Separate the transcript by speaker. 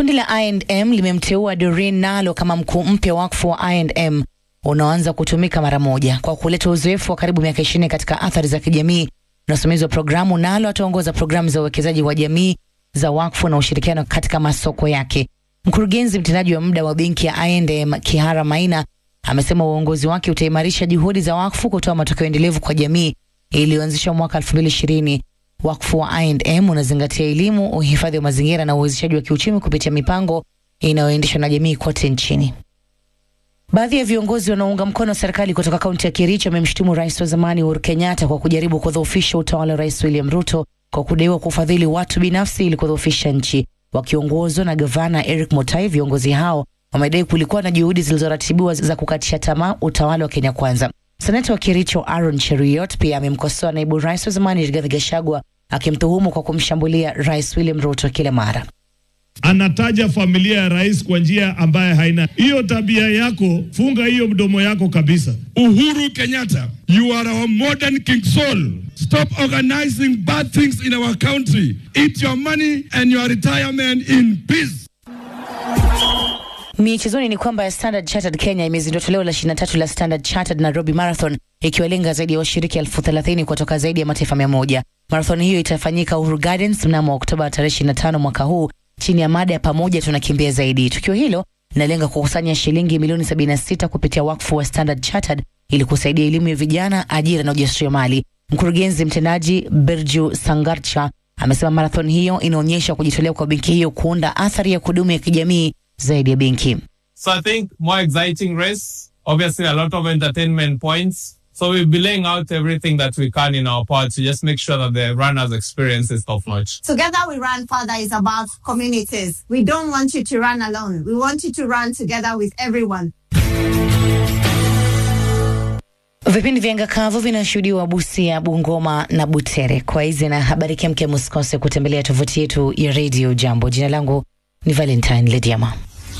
Speaker 1: Kundi la I&M limemteua Doreen Nalo kama mkuu mpya wa wakfu wa I&M unaoanza kutumika mara moja. Kwa kuleta uzoefu wa karibu miaka ishirini katika athari za kijamii na usimamizi wa programu, Nalo ataongoza programu za uwekezaji wa jamii za wakfu na ushirikiano katika masoko yake. Mkurugenzi mtendaji wa muda wa benki ya I&M Kihara Maina amesema uongozi wake utaimarisha juhudi za wakfu kutoa matokeo endelevu kwa jamii iliyoanzishwa mwaka 2020. Wakfu wa I&M unazingatia elimu, uhifadhi wa mazingira na uwezeshaji wa kiuchumi kupitia mipango inayoendeshwa na jamii kote nchini. Baadhi ya viongozi wanaounga mkono serikali kutoka kaunti ya Kericho wamemshutumu rais wa zamani Uhuru Kenyatta kwa kujaribu kudhoofisha utawala wa rais William Ruto kwa kudaiwa kufadhili watu binafsi ili kudhoofisha nchi. Wakiongozwa na gavana Eric Mutai, viongozi hao wamedai kulikuwa na juhudi zilizoratibiwa za kukatisha tamaa utawala wa Kenya Kwanza. Seneta wa Kericho Aaron Cheruiyot pia amemkosoa naibu rais wa zamani Rigathi Gachagua akimtuhumu kwa kumshambulia rais William Ruto kila mara.
Speaker 2: Anataja familia ya rais kwa njia ambaye haina hiyo tabia yako. Funga hiyo mdomo yako kabisa.
Speaker 3: Uhuru Kenyatta, you are our modern King Saul. Stop organizing bad things in our country. Eat your money and your retirement in peace.
Speaker 1: Michezoni ni kwamba Standard Chartered Kenya imezindua toleo la 23 la Standard Chartered Nairobi Marathon ikiwalenga zaidi ya washiriki elfu thelathini kutoka zaidi ya mataifa mia moja. Marathon hiyo itafanyika Uhuru Gardens mnamo Oktoba tarehe 25 mwaka huu chini ya mada ya pamoja tunakimbia zaidi. Tukio hilo linalenga kukusanya shilingi milioni 76 kupitia wakfu wa Standard Chartered ili kusaidia elimu ya vijana, ajira na ujasiriamali. Mkurugenzi mtendaji Birju Sangarcha amesema marathon hiyo inaonyesha kujitolea kwa benki hiyo kuunda athari ya kudumu ya kijamii zaidi ya benki.
Speaker 4: So I think more exciting race, obviously a lot of entertainment points. So we'll be laying out everything that we can in our part to just make sure that the runners experience is top notch.
Speaker 5: Together we run further is about communities. We don't want you to run alone. We want you to run together with everyone.
Speaker 1: Vipindi vya ngakavu vinashuhudiwa Busia, Bungoma na Butere. Kwa hizi na habari kemkem, usikose kutembelea tovuti yetu ya Radio Jambo. Jina langu ni Valentine Lediama.